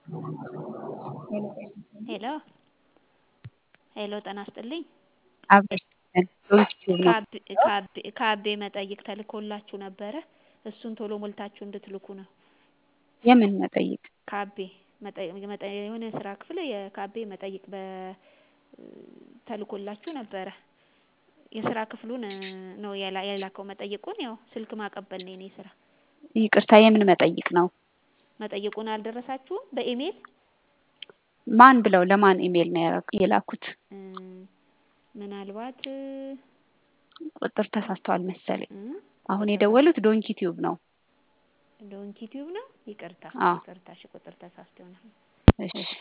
ሄሎ ሄሎ ጤና ይስጥልኝ አብረሽ ዩቲዩብ ነው ከአቤ መጠይቅ ተልኮላችሁ ነበረ እሱን ቶሎ ሞልታችሁ እንድትልኩ ነው የምን መጠይቅ ከአቤ የሆነ የስራ ክፍል ከአቤ መጠይቅ ተልኮላችሁ ነበረ የስራ ክፍሉን ነው የላከው መጠይቁን ያው ስልክ ማቀበል ነው የኔ ስራ ይቅርታ የምን መጠይቅ ነው መጠይቁን አልደረሳችሁም በኢሜይል ማን ብለው ለማን ኢሜይል ነው የላኩት ምናልባት ቁጥር ተሳስተዋል መሰለኝ አሁን የደወሉት ዶንኪ ቲዩብ ነው ዶንኪ ቲዩብ ነው ይቅርታ ይቅርታ እሺ ቁጥር ተሳስቶ ይሆናል እሺ